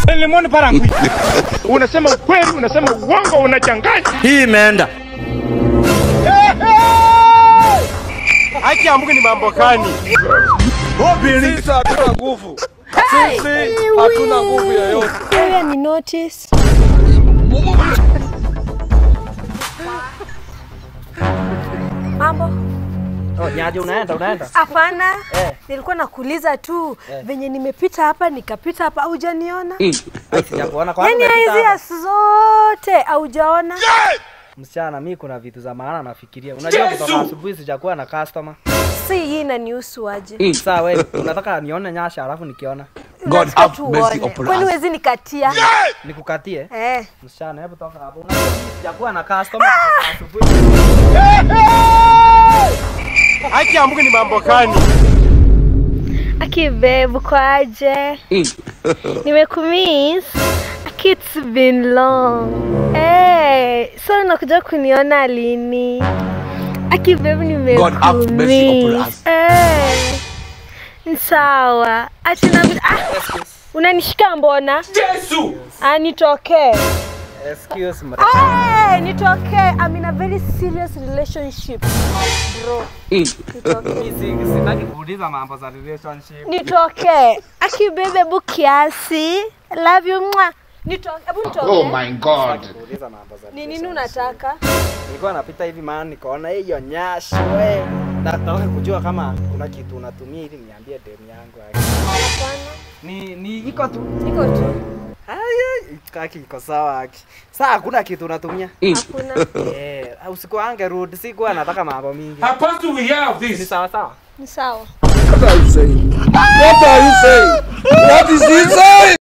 Lemon parangui. Unasema ukweli, unasema uongo, unachanganya. Hii imeenda. Haki ya Mungu ni mambo gani? Sisi hatuna nguvu. Sisi hatuna nguvu yoyote. Wewe ni notice. Mambo? Oh, nyaje unaenda unaenda? Hapana. Eh. Nilikuwa nakuuliza tu venye nimepita hapa nikapita hapa hujaniona? Ai, sijakuona kwa Yaani nini umepita hizi hapa? asi zote haujaona? Msichana, mimi kuna vitu za maana nafikiria. Unajua kutoka asubuhi sijakuwa na customer. Si hii inanihusu aje? Sasa wewe unataka nione nyasha alafu nikiona Unataka tu uone. Kwani huwezi nikatia? nikukatie? Eh. Msichana, hebu toka hapo. Unajua mimi sijakuwa na customer kutoka asubuhi. Haki ya Mungu ni mambo gani? Aki babe, uko aje? Nimekumiss. Aki it's been long. Hey, so unakuja kuniona lini? Aki babe nimekumiss. Eh. Ni sawa. Ati na ah, unanishika mbona? Yesu! Ah, nitokee. Excuse me. Hey, nitokee. I'm in a very serious relationship. Bro. Nitokee. Mimi si- sitaki kuuliza mambo za relationship. nitoke akibebe bu kiasi love you mwa nitoke hebu nitoke Oh my God. Kuuliza mambo za ni nini unataka Nilikuwa napita hivi maana nikaona hiyo nyasho we. Nataka kujua kama kuna kitu unatumia ili niambie demu yangu. hapana Ni ni iko tu. niko tu Haya, kaki iko sawa aki. Sasa hakuna kitu unatumia. hakuna Eh, usiku ange rudi sikuwa nataka mambo mingi. Supposed to we have Ni this. sawa sawa. ni sawa What are you saying? What are you saying? What is he saying?